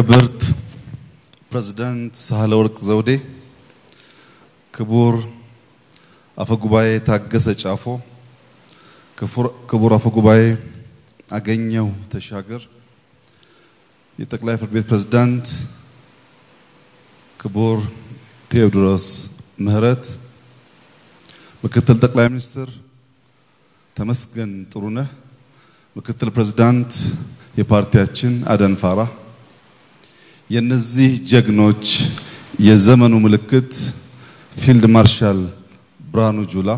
ክብርት ፕሬዝዳንት ሳህለወርቅ ዘውዴ፣ ክቡር አፈጉባኤ ታገሰ ጫፎ፣ ክቡር አፈጉባኤ አገኘው ተሻገር፣ የጠቅላይ ፍርድ ቤት ፕሬዝዳንት ክቡር ቴዎድሮስ ምህረት፣ ምክትል ጠቅላይ ሚኒስትር ተመስገን ጥሩነህ፣ ምክትል ፕሬዝዳንት የፓርቲያችን አደም ፋራ፣ የነዚህ ጀግኖች የዘመኑ ምልክት ፊልድ ማርሻል ብርሃኑ ጁላ፣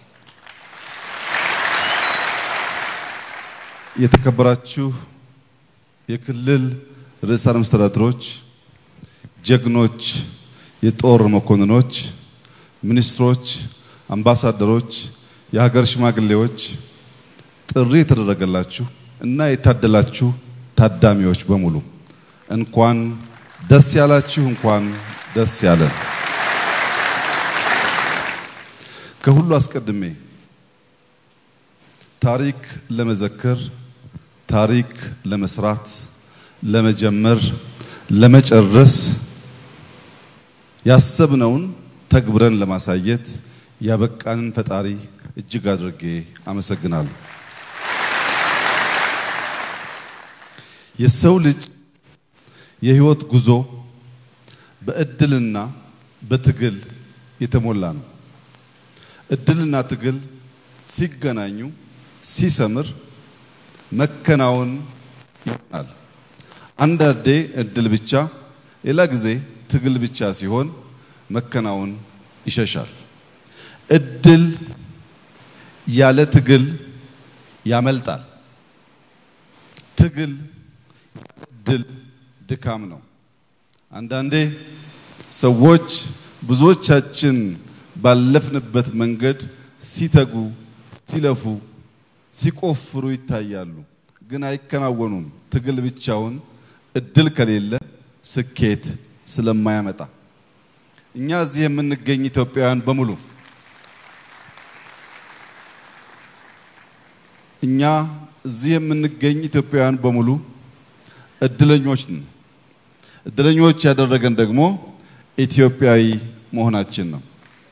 የተከበራችሁ የክልል ርዕሳነ መስተዳድሮች፣ ጀግኖች የጦር መኮንኖች፣ ሚኒስትሮች፣ አምባሳደሮች፣ የሀገር ሽማግሌዎች፣ ጥሪ የተደረገላችሁ እና የታደላችሁ ታዳሚዎች በሙሉ እንኳን ደስ ያላችሁ፣ እንኳን ደስ ያለን። ከሁሉ አስቀድሜ ታሪክ ለመዘከር፣ ታሪክ ለመስራት፣ ለመጀመር፣ ለመጨረስ ያሰብነውን ተግብረን ለማሳየት ያበቃንን ፈጣሪ እጅግ አድርጌ አመሰግናለሁ። የሰው ልጅ የህይወት ጉዞ በእድልና በትግል የተሞላ ነው። እድልና ትግል ሲገናኙ ሲሰምር መከናወን ይሆናል። አንዳንዴ እድል ብቻ፣ ሌላ ጊዜ ትግል ብቻ ሲሆን መከናወን ይሸሻል። እድል ያለ ትግል ያመልጣል። ትግል ድል ድካም ነው። አንዳንዴ ሰዎች ብዙዎቻችን ባለፍንበት መንገድ ሲተጉ፣ ሲለፉ፣ ሲቆፍሩ ይታያሉ፣ ግን አይከናወኑም። ትግል ብቻውን እድል ከሌለ ስኬት ስለማያመጣ እኛ እዚህ የምንገኝ ኢትዮጵያውያን በሙሉ እኛ እዚህ የምንገኝ ኢትዮጵያውያን በሙሉ እድለኞች ነን። እድለኞች ያደረገን ደግሞ ኢትዮጵያዊ መሆናችን ነው።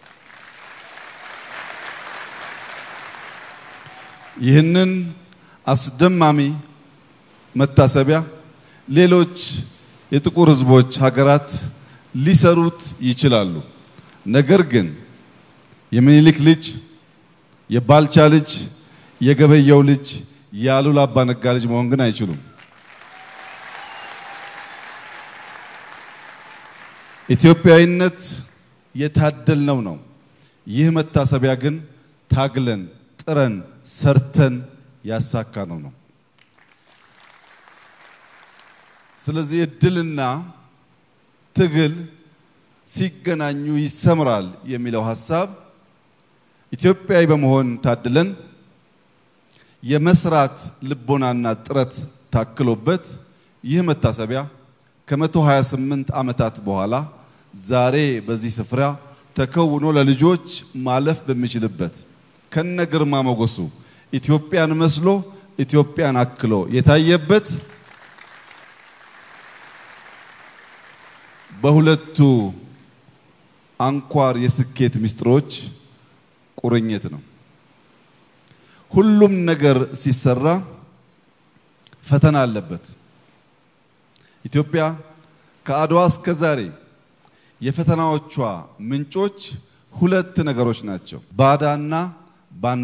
ይህንን አስደማሚ መታሰቢያ ሌሎች የጥቁር ሕዝቦች ሀገራት ሊሰሩት ይችላሉ። ነገር ግን የሚኒሊክ ልጅ፣ የባልቻ ልጅ፣ የገበየው ልጅ፣ የአሉላ አባ ነጋ ልጅ መሆን ግን አይችሉም። ኢትዮጵያዊነት የታደልነው ነው። ይህ መታሰቢያ ግን ታግለን ጥረን ሰርተን ያሳካነው ነው። ስለዚህ እድልና ትግል ሲገናኙ ይሰምራል የሚለው ሀሳብ ኢትዮጵያዊ በመሆን ታድለን የመስራት ልቦናና ጥረት ታክሎበት ይህ መታሰቢያ ከ128 ዓመታት በኋላ ዛሬ በዚህ ስፍራ ተከውኖ ለልጆች ማለፍ በሚችልበት ከነ ግርማ ሞገሱ ኢትዮጵያን መስሎ ኢትዮጵያን አክሎ የታየበት በሁለቱ አንኳር የስኬት ምስጢሮች ቁርኝት ነው። ሁሉም ነገር ሲሰራ ፈተና አለበት። ኢትዮጵያ ከአድዋ እስከ ዛሬ የፈተናዎቿ ምንጮች ሁለት ነገሮች ናቸው፣ ባዳና ባንዳ።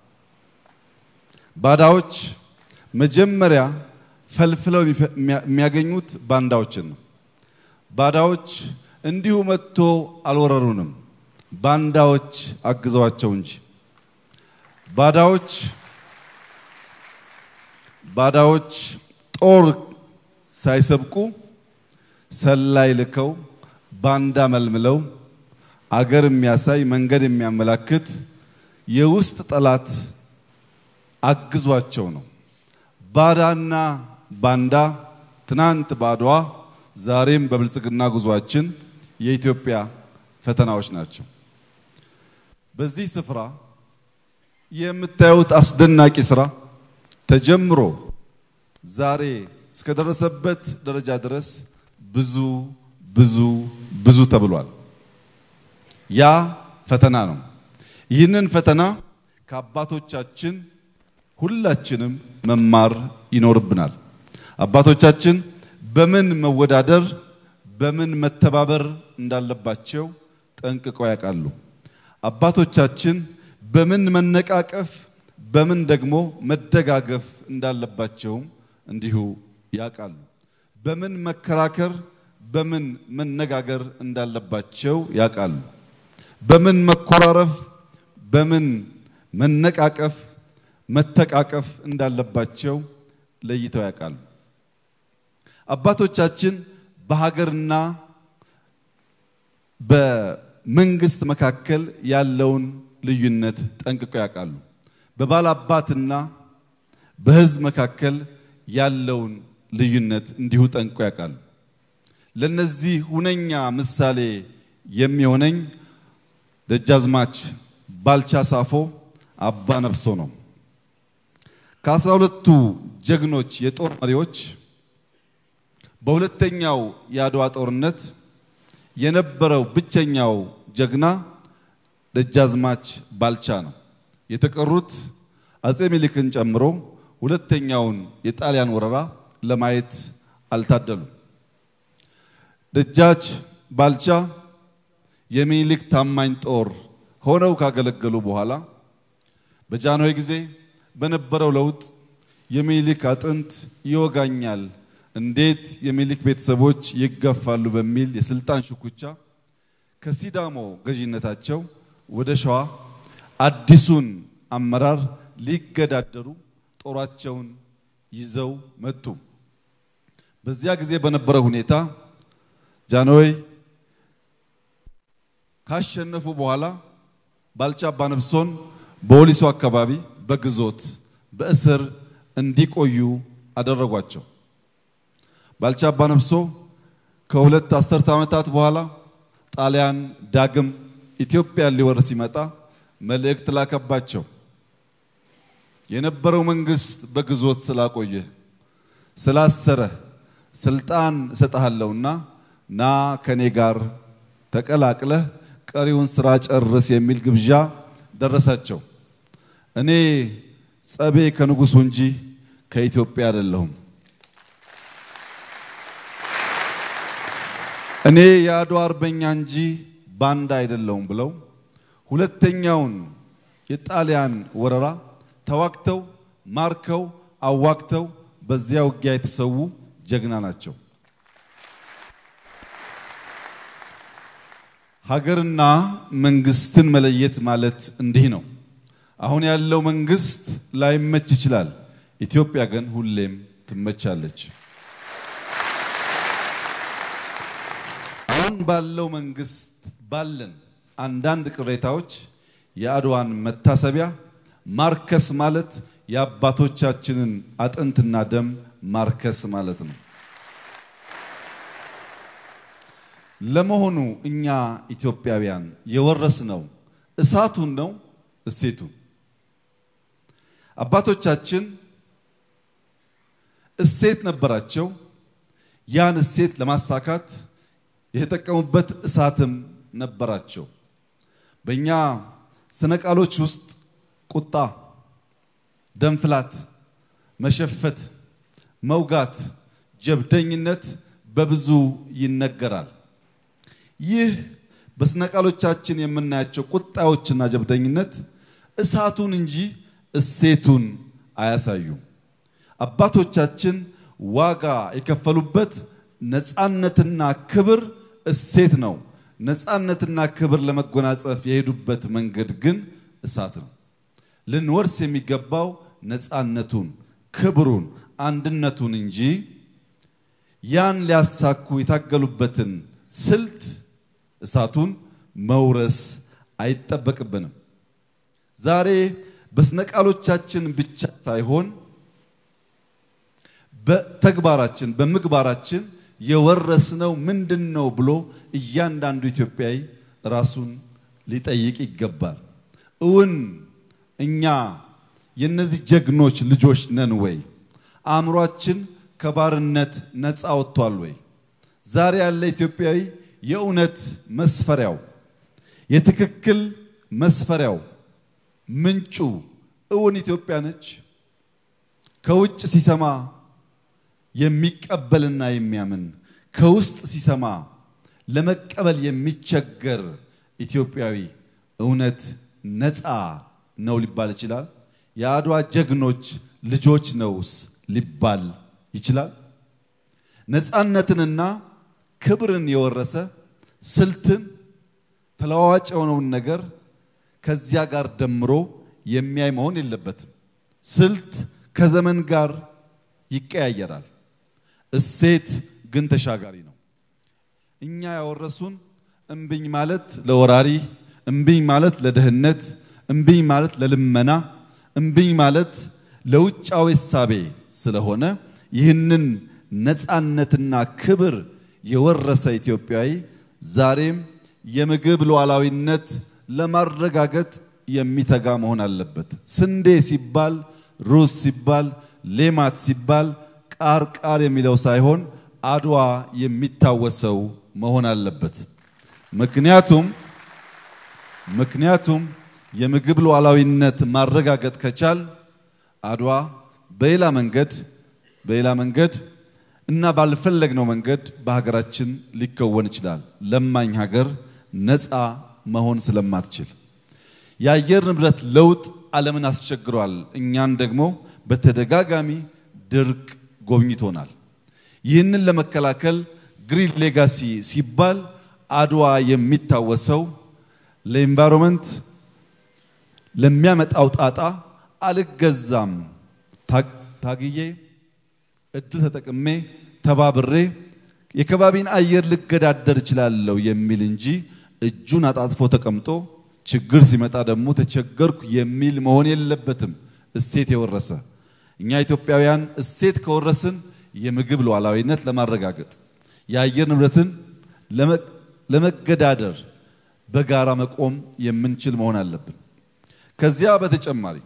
ባዳዎች መጀመሪያ ፈልፍለው የሚያገኙት ባንዳዎችን ነው። ባዳዎች እንዲሁ መጥቶ አልወረሩንም፣ ባንዳዎች አግዘዋቸው እንጂ። ባዳዎች ባዳዎች ጦር ሳይሰብቁ ሰላይ ልከው ባንዳ መልምለው አገር የሚያሳይ መንገድ የሚያመላክት የውስጥ ጠላት አግዟቸው ነው። ባዳና ባንዳ ትናንት በአድዋ ዛሬም በብልጽግና ጉዟችን የኢትዮጵያ ፈተናዎች ናቸው። በዚህ ስፍራ የምታዩት አስደናቂ ስራ ተጀምሮ ዛሬ እስከደረሰበት ደረጃ ድረስ ብዙ ብዙ ብዙ ተብሏል። ያ ፈተና ነው። ይህንን ፈተና ከአባቶቻችን ሁላችንም መማር ይኖርብናል። አባቶቻችን በምን መወዳደር፣ በምን መተባበር እንዳለባቸው ጠንቅቀው ያውቃሉ። አባቶቻችን በምን መነቃቀፍ፣ በምን ደግሞ መደጋገፍ እንዳለባቸውም እንዲሁ ያውቃሉ። በምን መከራከር፣ በምን መነጋገር እንዳለባቸው ያውቃሉ። በምን መኮራረፍ፣ በምን መነቃቀፍ፣ መተቃቀፍ እንዳለባቸው ለይተው ያውቃሉ። አባቶቻችን በሀገርና በመንግስት መካከል ያለውን ልዩነት ጠንቅቀው ያውቃሉ። በባላባትና በሕዝብ መካከል ያለውን ልዩነት እንዲሁ ጠንቅቀው ያውቃሉ። ለነዚህ ሁነኛ ምሳሌ የሚሆነኝ ደጃዝማች ባልቻ ሳፎ አባ ነፍሶ ነው። ከአስራ ሁለቱ ጀግኖች የጦር መሪዎች በሁለተኛው የአድዋ ጦርነት የነበረው ብቸኛው ጀግና ደጃዝማች ባልቻ ነው። የተቀሩት አጼ ሚኒልክን ጨምሮ ሁለተኛውን የጣሊያን ወረራ ለማየት አልታደሉም። ደጃች ባልቻ የሚኒልክ ታማኝ ጦር ሆነው ካገለገሉ በኋላ በጃንሆይ ጊዜ በነበረው ለውጥ የሚኒልክ አጥንት ይወጋኛል፣ እንዴት የሚኒልክ ቤተሰቦች ይገፋሉ በሚል የስልጣን ሽኩቻ ከሲዳሞ ገዢነታቸው ወደ ሸዋ አዲሱን አመራር ሊገዳደሩ ጦራቸውን ይዘው መጡ። በዚያ ጊዜ በነበረው ሁኔታ ጃንሆይ ካሸነፉ በኋላ ባልቻ አባነፍሶን በወሊሶ አካባቢ በግዞት በእስር እንዲቆዩ አደረጓቸው። ባልቻ አባነፍሶ ከሁለት አስርተ ዓመታት በኋላ ጣሊያን ዳግም ኢትዮጵያን ሊወር ሲመጣ መልእክት ላከባቸው። የነበረው መንግስት በግዞት ስላቆየ ስላሰረ ስልጣን እሰጥሃለሁና ና ከኔ ጋር ተቀላቅለህ ቀሪውን ስራ ጨርስ የሚል ግብዣ ደረሳቸው። እኔ ጸቤ ከንጉሱ እንጂ ከኢትዮጵያ አይደለሁም። እኔ የአድዋ አርበኛ እንጂ ባንዳ አይደለሁም ብለው ሁለተኛውን የጣሊያን ወረራ ተዋግተው ማርከው አዋግተው በዚያ ውጊያ የተሰዉ ጀግና ናቸው። ሀገርና መንግስትን መለየት ማለት እንዲህ ነው። አሁን ያለው መንግስት ላይመች ይችላል። ኢትዮጵያ ግን ሁሌም ትመቻለች። አሁን ባለው መንግስት ባለን አንዳንድ ቅሬታዎች የአድዋን መታሰቢያ ማርከስ ማለት የአባቶቻችንን አጥንትና ደም ማርከስ ማለት ነው። ለመሆኑ እኛ ኢትዮጵያውያን የወረስነው እሳቱን ነው እሴቱን? አባቶቻችን እሴት ነበራቸው። ያን እሴት ለማሳካት የተጠቀሙበት እሳትም ነበራቸው። በእኛ ስነ ቃሎች ውስጥ ቁጣ፣ ደንፍላት፣ መሸፈት፣ መውጋት፣ ጀብደኝነት በብዙ ይነገራል። ይህ በስነ ቃሎቻችን የምናያቸው ቁጣዎችና ጀብደኝነት እሳቱን እንጂ እሴቱን አያሳዩም። አባቶቻችን ዋጋ የከፈሉበት ነፃነትና ክብር እሴት ነው። ነፃነትና ክብር ለመጎናጸፍ የሄዱበት መንገድ ግን እሳት ነው። ልንወርስ የሚገባው ነፃነቱን፣ ክብሩን፣ አንድነቱን እንጂ ያን ሊያሳኩ የታገሉበትን ስልት እሳቱን መውረስ አይጠበቅብንም። ዛሬ በስነ ቃሎቻችን ብቻ ሳይሆን በተግባራችን በምግባራችን የወረስነው ምንድን ነው ብሎ እያንዳንዱ ኢትዮጵያዊ ራሱን ሊጠይቅ ይገባል። እውን እኛ የነዚህ ጀግኖች ልጆች ነን ወይ? አእምሯችን ከባርነት ነፃ ወጥቷል ወይ? ዛሬ ያለ ኢትዮጵያዊ የእውነት መስፈሪያው የትክክል መስፈሪያው ምንጩ እውን ኢትዮጵያ ነች። ከውጭ ሲሰማ የሚቀበልና የሚያምን ከውስጥ ሲሰማ ለመቀበል የሚቸገር ኢትዮጵያዊ እውነት ነፃ ነው ሊባል ይችላል? የአድዋ ጀግኖች ልጆች ነውስ ሊባል ይችላል? ነፃነትንና ክብርን የወረሰ ስልትን ተለዋዋጭ የሆነውን ነገር ከዚያ ጋር ደምሮ የሚያይ መሆን የለበትም። ስልት ከዘመን ጋር ይቀያየራል። እሴት ግን ተሻጋሪ ነው። እኛ ያወረሱን እምብኝ ማለት ለወራሪ፣ እምብኝ ማለት ለድህነት፣ እምብኝ ማለት ለልመና፣ እምብኝ ማለት ለውጫዊ እሳቤ ስለሆነ ይህንን ነፃነትና ክብር የወረሰ ኢትዮጵያዊ ዛሬም የምግብ ሉዓላዊነት ለማረጋገጥ የሚተጋ መሆን አለበት። ስንዴ ሲባል፣ ሩዝ ሲባል፣ ሌማት ሲባል ቃር ቃር የሚለው ሳይሆን አድዋ የሚታወሰው መሆን አለበት። ምክንያቱም ምክንያቱም የምግብ ሉዓላዊነት ማረጋገጥ ከቻል አድዋ በሌላ መንገድ በሌላ መንገድ እና ባልፈለግነው መንገድ በሀገራችን ሊከወን ይችላል። ለማኝ ሀገር ነፃ መሆን ስለማትችል የአየር ንብረት ለውጥ ዓለምን አስቸግሯል። እኛን ደግሞ በተደጋጋሚ ድርቅ ጎብኝቶናል። ይህንን ለመከላከል ግሪን ሌጋሲ ሲባል አድዋ የሚታወሰው ለኢንቫይሮንመንት ለሚያመጣው ጣጣ አልገዛም ታግዬ እድል ተጠቅሜ ተባብሬ የከባቢን አየር ልገዳደር እችላለሁ የሚል እንጂ እጁን አጣጥፎ ተቀምጦ ችግር ሲመጣ ደግሞ ተቸገርኩ የሚል መሆን የለበትም። እሴት የወረሰ እኛ ኢትዮጵያውያን እሴት ከወረስን የምግብ ሉዓላዊነት ለማረጋገጥ የአየር ንብረትን ለመገዳደር በጋራ መቆም የምንችል መሆን አለብን። ከዚያ በተጨማሪ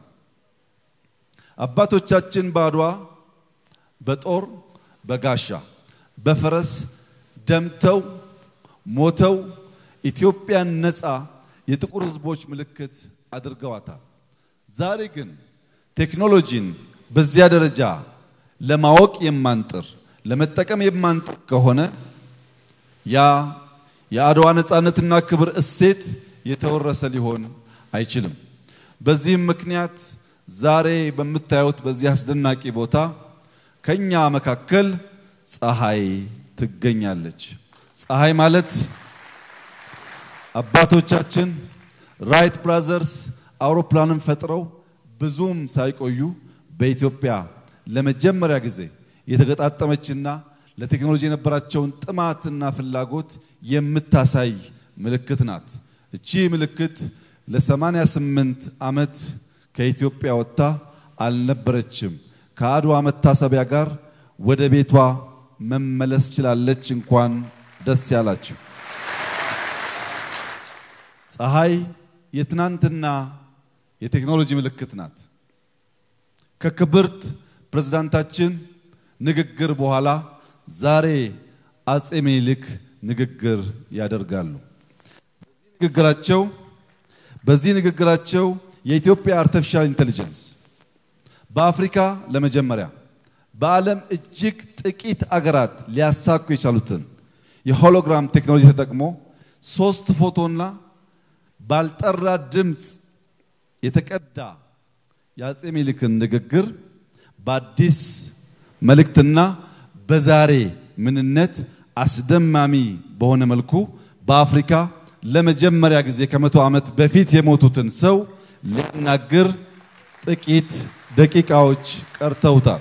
አባቶቻችን በአድዋ በጦር በጋሻ በፈረስ ደምተው ሞተው ኢትዮጵያን ነፃ የጥቁር ሕዝቦች ምልክት አድርገዋታል። ዛሬ ግን ቴክኖሎጂን በዚያ ደረጃ ለማወቅ የማንጥር ለመጠቀም የማንጥር ከሆነ ያ የአድዋ ነፃነትና ክብር እሴት የተወረሰ ሊሆን አይችልም። በዚህም ምክንያት ዛሬ በምታዩት በዚህ አስደናቂ ቦታ ከኛ መካከል ፀሐይ ትገኛለች። ፀሐይ ማለት አባቶቻችን ራይት ብራዘርስ አውሮፕላንን ፈጥረው ብዙም ሳይቆዩ በኢትዮጵያ ለመጀመሪያ ጊዜ የተገጣጠመችና ለቴክኖሎጂ የነበራቸውን ጥማትና ፍላጎት የምታሳይ ምልክት ናት። እቺ ምልክት ለ88 ዓመት ከኢትዮጵያ ወጥታ አልነበረችም። ከአድዋ መታሰቢያ ጋር ወደ ቤቷ መመለስ ችላለች። እንኳን ደስ ያላችሁ። ፀሐይ የትናንትና የቴክኖሎጂ ምልክት ናት። ከክብርት ፕሬዝዳንታችን ንግግር በኋላ ዛሬ አጼ ምኒልክ ንግግር ያደርጋሉ። ንግግራቸው በዚህ ንግግራቸው የኢትዮጵያ አርቲፊሻል ኢንቴሊጀንስ በአፍሪካ ለመጀመሪያ በዓለም እጅግ ጥቂት አገራት ሊያሳኩ የቻሉትን የሆሎግራም ቴክኖሎጂ ተጠቅሞ ሶስት ፎቶና ባልጠራ ድምፅ የተቀዳ የአጼ ምኒልክን ንግግር በአዲስ መልእክትና በዛሬ ምንነት አስደማሚ በሆነ መልኩ በአፍሪካ ለመጀመሪያ ጊዜ ከመቶ ዓመት በፊት የሞቱትን ሰው ሊያናግር ጥቂት ደቂቃዎች ቀርተውታል።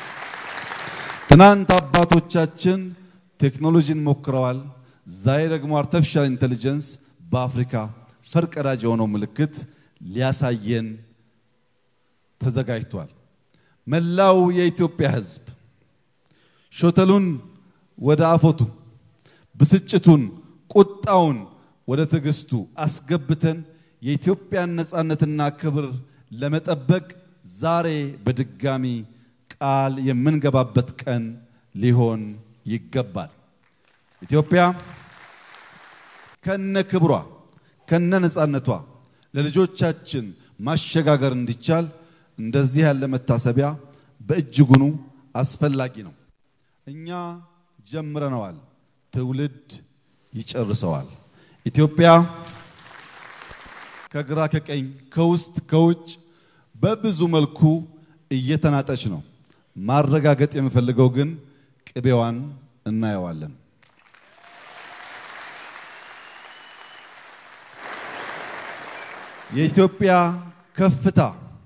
ትናንት አባቶቻችን ቴክኖሎጂን ሞክረዋል። ዛሬ ደግሞ አርቲፊሻል ኢንቴሊጀንስ በአፍሪካ ፈርቀዳጅ የሆነው ምልክት ሊያሳየን ተዘጋጅቷል። መላው የኢትዮጵያ ሕዝብ ሾተሉን ወደ አፎቱ፣ ብስጭቱን፣ ቁጣውን ወደ ትዕግስቱ አስገብተን የኢትዮጵያን ነፃነትና ክብር ለመጠበቅ ዛሬ በድጋሚ ቃል የምንገባበት ቀን ሊሆን ይገባል። ኢትዮጵያ ከነ ክብሯ ከነ ነፃነቷ ለልጆቻችን ማሸጋገር እንዲቻል እንደዚህ ያለ መታሰቢያ በእጅጉኑ አስፈላጊ ነው። እኛ ጀምረነዋል፣ ትውልድ ይጨርሰዋል። ኢትዮጵያ ከግራ ከቀኝ ከውስጥ ከውጭ በብዙ መልኩ እየተናጠች ነው። ማረጋገጥ የምፈልገው ግን ቅቤዋን እናየዋለን። የኢትዮጵያ ከፍታ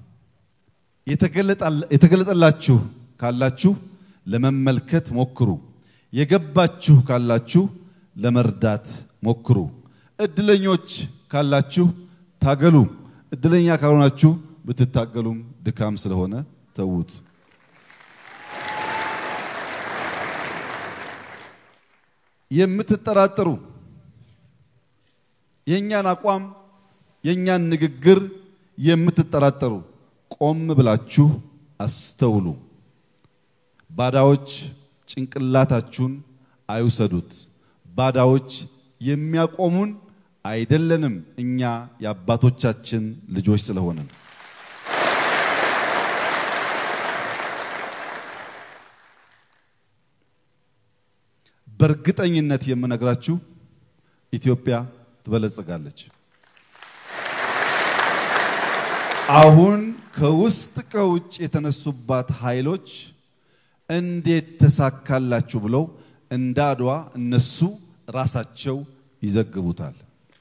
የተገለጠላችሁ ካላችሁ ለመመልከት ሞክሩ። የገባችሁ ካላችሁ ለመርዳት ሞክሩ። እድለኞች ካላችሁ ታገሉ። እድለኛ ካልሆናችሁ ብትታገሉም ድካም ስለሆነ ተዉት። የምትጠራጠሩ የእኛን አቋም የእኛን ንግግር የምትጠራጠሩ ቆም ብላችሁ አስተውሉ። ባዳዎች ጭንቅላታችሁን አይውሰዱት። ባዳዎች የሚያቆሙን አይደለንም፣ እኛ የአባቶቻችን ልጆች ስለሆንን። በእርግጠኝነት የምነግራችሁ ኢትዮጵያ ትበለጽጋለች። አሁን ከውስጥ ከውጭ የተነሱባት ኃይሎች እንዴት ተሳካላችሁ ብለው እንደ አድዋ እነሱ ራሳቸው ይዘግቡታል።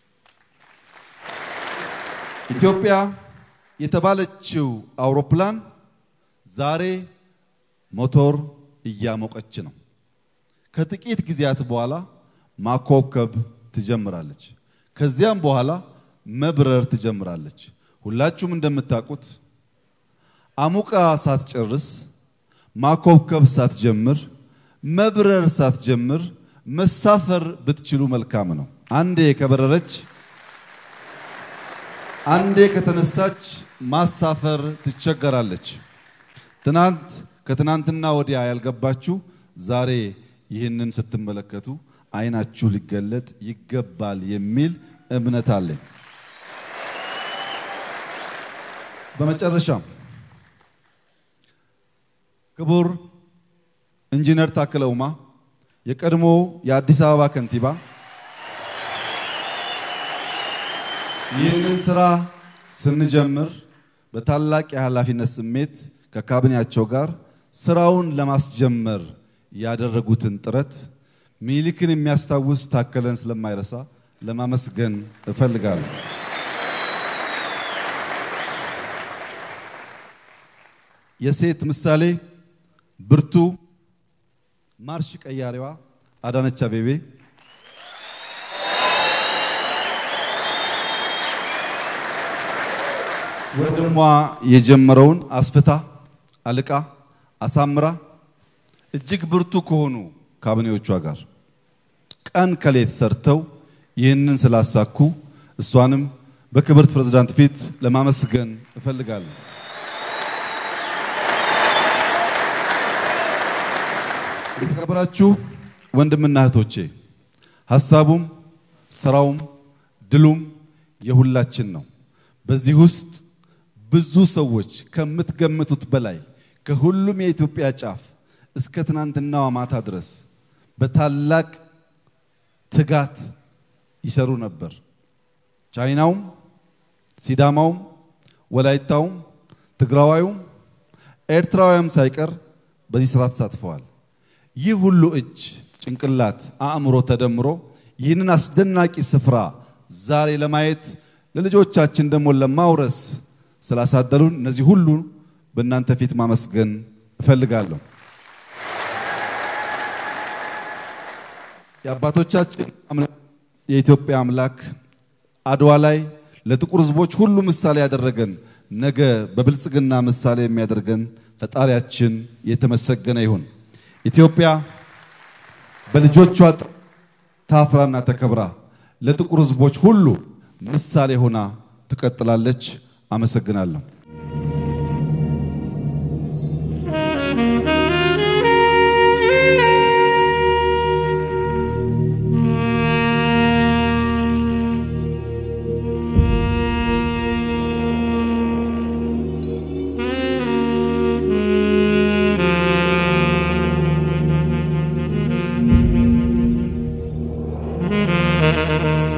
ኢትዮጵያ የተባለችው አውሮፕላን ዛሬ ሞቶር እያሞቀች ነው። ከጥቂት ጊዜያት በኋላ ማኮብኮብ ትጀምራለች። ከዚያም በኋላ መብረር ትጀምራለች። ሁላችሁም እንደምታውቁት አሙቃ ሳትጨርስ ማኮብኮብ ሳትጀምር መብረር ሳትጀምር መሳፈር ብትችሉ መልካም ነው። አንዴ ከበረረች አንዴ ከተነሳች ማሳፈር ትቸገራለች። ትናንት ከትናንትና ወዲያ ያልገባችሁ ዛሬ ይህንን ስትመለከቱ ዓይናችሁ ሊገለጥ ይገባል የሚል እምነት አለኝ። በመጨረሻም ክቡር ኢንጂነር ታከለ ኡማ የቀድሞ የአዲስ አበባ ከንቲባ ይህንን ስራ ስንጀምር በታላቅ የኃላፊነት ስሜት ከካቢኔያቸው ጋር ስራውን ለማስጀመር ያደረጉትን ጥረት ሚኒሊክን የሚያስታውስ ታከለን ስለማይረሳ ለማመስገን እፈልጋለሁ። የሴት ምሳሌ ብርቱ ማርሽ ቀያሪዋ አዳነች አቤቤ ወንድሟ የጀመረውን አስፍታ አልቃ አሳምራ እጅግ ብርቱ ከሆኑ ካቢኔዎቿ ጋር ቀን ከሌት ሰርተው ይህንን ስላሳኩ እሷንም በክብርት ፕሬዝዳንት ፊት ለማመስገን እፈልጋለሁ። የተከበራችሁ ወንድምና እህቶቼ ሀሳቡም ስራውም ድሉም የሁላችን ነው። በዚህ ውስጥ ብዙ ሰዎች ከምትገምቱት በላይ ከሁሉም የኢትዮጵያ ጫፍ እስከ ትናንትናዋ ማታ ድረስ በታላቅ ትጋት ይሰሩ ነበር። ቻይናውም፣ ሲዳማውም፣ ወላይታውም፣ ትግራዋዩም፣ ኤርትራውያም ሳይቀር በዚህ ስራ ተሳትፈዋል። ይህ ሁሉ እጅ፣ ጭንቅላት፣ አእምሮ ተደምሮ ይህንን አስደናቂ ስፍራ ዛሬ ለማየት ለልጆቻችን ደግሞ ለማውረስ ስላሳደሩን እነዚህ ሁሉ በእናንተ ፊት ማመስገን እፈልጋለሁ። የአባቶቻችን የኢትዮጵያ አምላክ አድዋ ላይ ለጥቁር ሕዝቦች ሁሉ ምሳሌ ያደረገን ነገ በብልጽግና ምሳሌ የሚያደርገን ፈጣሪያችን የተመሰገነ ይሁን። ኢትዮጵያ በልጆቿ ታፍራና ተከብራ ለጥቁር ሕዝቦች ሁሉ ምሳሌ ሆና ትቀጥላለች። አመሰግናለሁ። ነው።